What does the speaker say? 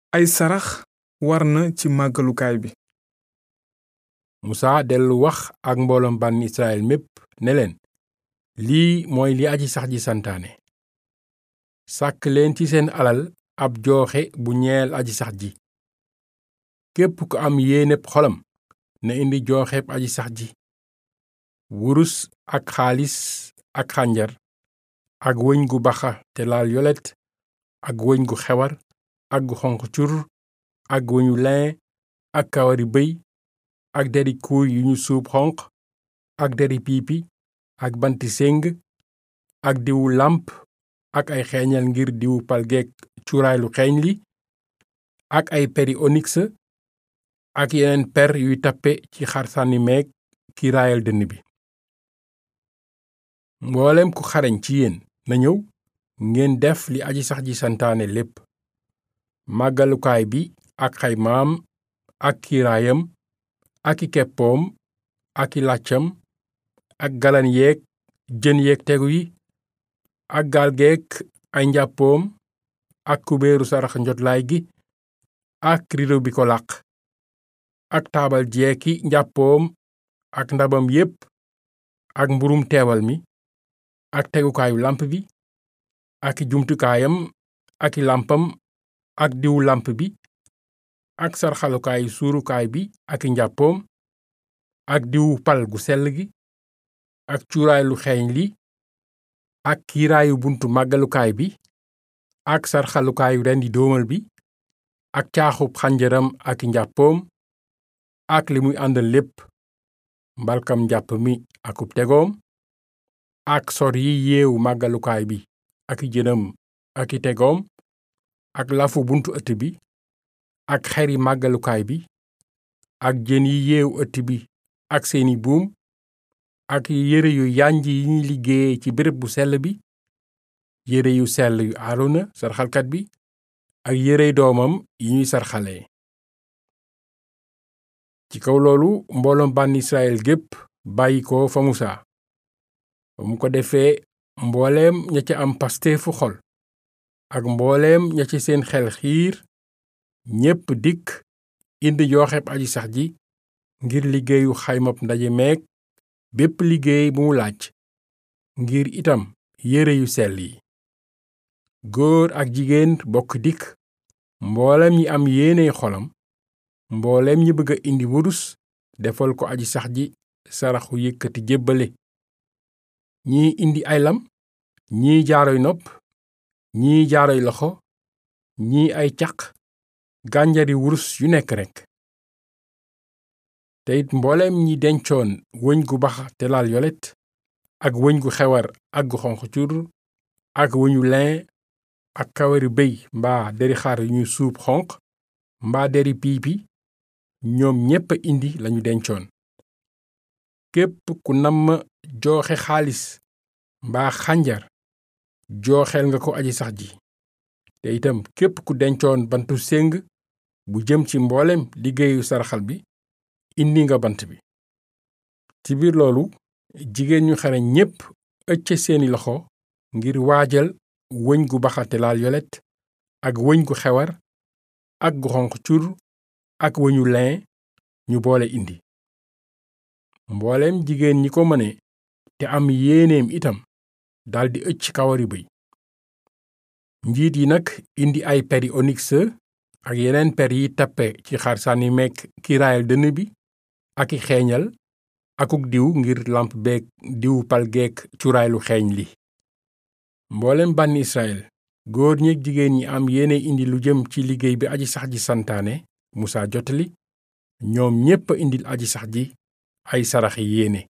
ay sarax war na ci màggalukaay bi musaa dellu wax ak mbooloom bànn israel mépp ne leen lii mooy li aji sax ji santaane sàkk leen ci seen alal ab jooxe bu ñeel aji sax ji képp ku am yéeneb xolam na indi jooxeb aji sax ji wurus ak xaalis ak xànjar ak wëñ gu baxa te laal yolet ak wëñ gu xewar ak gu xonq cur ak wëñu lin ak kawari bëy ak deri kuuy yu ñu suub xonq ak deri piipi ak banti séng ak diwu làmp ak ay xeeñal ngir diwu palgeek cuuraay lu xeeñ li ak ay peri onyx ak yeneen per yuy tappe ci xar sànni meeg kiiraayal dënn bi mboolem ku xarañ ci yéen na ñëw ngeen def li aji sax ji santaane lépp màggalukaay bi ak xaymaam ak kiiraayam ak i keppoom ak i làccam ak galan yeeg jën yeeg tegu yi ak gaal geek ay njàppoom ak kubéeru sarax njotlaay gi ak rido bi ko làq ak taabal jeeki njàppoom ak ndabam yépp ak mburum teewal mi ak tegukaayu lamp bi ak i jumtukaayam ak i lampam ak diwu lamp bi ak sarxalukaayu suurukaay bi ak i njàppoom ak diwu pal gu sell gi ak cuuraay lu xeeñ li ak kiiraayu buntu màggalukaay bi ak sarxalukaayu rendi doomal bi ak caaxub xànjaram ak i njàppoom ak li muy àndal lépp mbalkam njàpp mi akub tegoom ak sor yi yeewu màggalukaay bi ak i jënam ak i tegoom ak lafu buntu ëtt bi ak xeri màggalukaay bi ak jën yi yeewu ëtt bi ak seeni buum ak yére yu yanj yi ñuy liggéeye ci béréb bu sell bi yére yu sell yu aarona sarxalkat bi ak yérey doomam yi ñuy sarxalee ci kaw loolu mbooloom bànn israel gépp bàyyi ko fa musaa ba mu ko defee mbooleem ña ca am pasteefu xol ak mbooleem ña ci seen xel xiir ñépp dikk indi jooxeb aji sax ji ngir liggéeyu xaymab ndaje meeg bépp liggéey bu mu laaj ngir itam yére yu sell yi góor ak jigéen bokk dikk mboolem ñi am yéeney xolam mboolem ñi bëgg a indi wurus defal ko aji sax ji saraxu yëkkati jébbale ñii indi ay lam ñii jaaroy nopp ñii jaaroy loxo ñii ay caq gànjari wurus yu nekk rekk te it mbooleem ñi dencoon wëñ gu baxa te laal yolet ak wëñ gu xewar ak gu xonq cur ak wëñu lin ak kawari béy mbaa deri xar yu ñu suub xonq mbaa deri piipi ñoom ñépp a indi lañu dencoon képp ku namm jooxe xaalis mbaa xànjar jooxeel nga ko aji sax ji te itam képp ku dencoon bantu séng bu jëm ci mboolem liggéeyu saraxal bi indi nga bant bi ci biir loolu jigéen ñu xarañ ñépp ëcc seeni loxo ngir waajal wëñ gu baxate laal yolet ak wëñ gu xewar ak gu xonq cur ak wëñu lin ñu boole indi mbooleem jigéen ñi ko mëne te am yéeneem itam daldi ëcc kawari bëy njiit yi nag indi ay peri onyx ak yeneen per yi tappe ci xar sànni meek kiiraayal dënn bi ak i xeeñal akuk diw ngir lamp beek diwu palgeek cuuraay lu xeeñ li mboolem bànni israel góor ñeek jigéen ñi am yéene indi lu jëm ci liggéey bi aji sax ji santaane musaa jotali ñoom ñépp a indil aji sax ji ay saraxi yéene